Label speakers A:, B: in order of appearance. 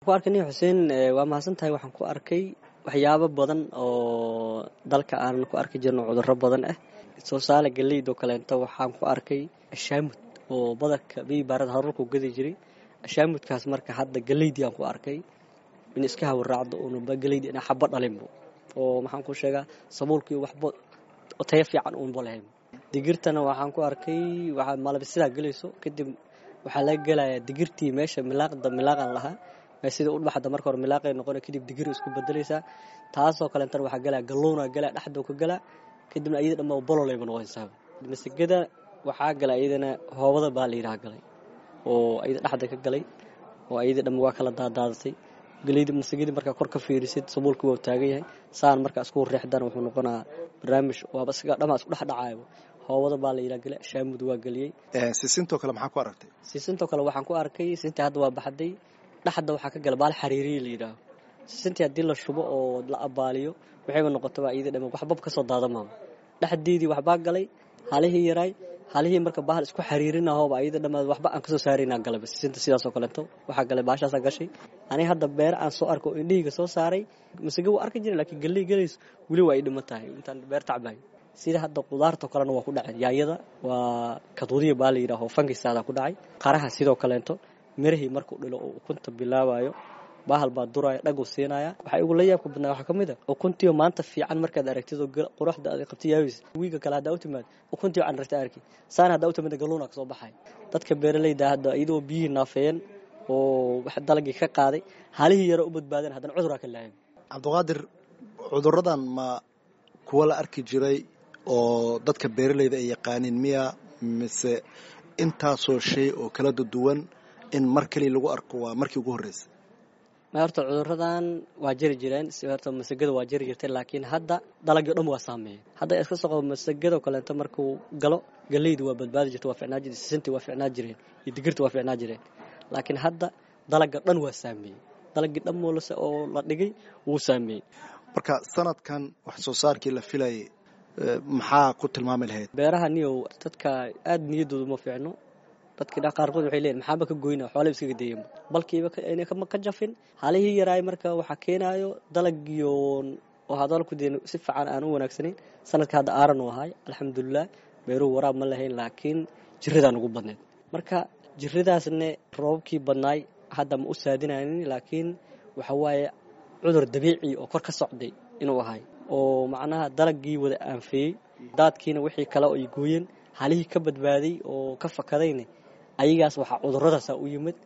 A: ku arkay nin xuseen waa mahadsan tahay waxaan ku arkay waxyaabo badan oo dalka aanan ku arki jirno cudurro badan ah soosaale galeydoo kaleento waxaan ku arkay ashaamud oo badarka biibaarada harurku gadi jiray ashaamudkaas marka hadda galeydii aan ku arkay in iska hawaraacdo uunaba galeydi ina xaba dhalinbo oo maxaan ku sheegaa sabuulkii waxba tayo fiican uunba lahayn digirtana waxaan ku arkay waxaa malab sidaa gelayso kadib waxaa laga gelayaa digirtii meesha milaaqda milaaqan lahaa sida u dhaxda marka hore milaaqay noqona kadib digir isku bedelaysaa taasoo kaleetana waxaa galaa galowna galaa dhexdoo ka galaa kadibna ayada dhamma bololayba noqonaysaa masagada waxaa gala iyadana hoobada baa la yidhaha galay oo ayada dhexda ka galay oo ayada dhamma waa kala daadaadatay galeyda masagadi markaa kor ka fiirisid sabuulka waa taagan yahay saan markaa isku reexdana wuxuu noqonaa barnaamij waaba isaga dhamaa isku dhex dhacaayaba hoobada baa la yidhaha galay shaamud waa geliyey
B: sisintoo kale maxaa ku aragtay
A: sisintoo kale waxaan ku arkay sisintii hadda waa baxday dhexda waxaa ka gala baal xariiriya la yidhaaho sisintii haddii la shubo oo la abaaliyo waxayba noqotaba iyada dhama waxbab ka soo daadamaama dhexdeedii waxbaa galay halihii yaraay halihii marka bahal isku xariirinahooba iyada dhamaad waxba aan kasoo saaraynaa galaba sisinta sidaasoo kaleeto waxaa galay baashaasaa gashay aniga hadda beer aan soo arko indhihiga soo saaray masage waa arki jiray laakiin galley galayso weli waa ay dhiman tahay intaan beer tacbahay sida hadda qudaartoo kalena waa ku dhacay yaayada waa kaduudiya baa la yidhaaho fankisaada ku dhacay qaraha sidoo kaleeto mirahii markuu dhilo oo ukunta bilaabayo bahal baa duraya dhaguu siinaya waxaa igu la yaabka badnaa waxaa ka mid a ukuntiio maanta fiican markaad aragtid oo quruxda aad qabta yaabis wiiga kale haddaa u timaad ukuntiio aan ragta arki saana haddaa u timaada galuuna kasoo baxay dadka beeralayda hadda iyadoo biyihii naafeeyeen oo wax dalagii ka qaaday halihii yaro u badbaadeen haddana cuduraa ka laayay
B: cabdiqaadir cuduradan ma kuwa la arki jiray oo dadka beeralayda ay yaqaaniin miya mise intaasoo shay oo kala duwan in mar kaliya lagu arko waa markii ugu horreysay
A: ma horta cuduradan waa jiri jireen si horta masagada waa jiri jirtay laakiin hadda dalagii o dhan waa saameeyey hadda iska soo qabo masagado kaleeto markuu galo galeyda waa badbaadi jirta waa ficnaa jirta sisintii waa ficnaa jireen iyo digirta waa ficnaa jireen laakiin hadda dalaga dhan waa saameeyey dalagii dhan moolase oo la dhigay wuu saameeyey
B: marka sanadkan wax soo saarkii la filayay maxaa ku tilmaami lahayd
A: beeraha niyow dadka aada niyadooda uma fiicno dadkii qaarkood waxay leeyihin maxaaba ka goyna xoolaba iskaga dayan balkiiba ayna ka jafin halihii yaraay marka waxaa keenaayo dalagiyo oo hadalku dee si fiican aan u wanaagsanayn sanadka hadda aaran u ahay alxamdulilah beeruhu waraab ma lahayn laakiin jiradaan ugu badneyd marka jiradaasne roobabkii badnaay hadda ma u saadinaynin laakiin waxa waaye cudur dabiici oo kor ka socday inuu ahay oo macnaha dalagii wada aanfeeyey daadkiina wixii kale ay gooyeen halihii ka badbaaday oo ka fakadayne ayagaas waxaa cuduradaasa u yimid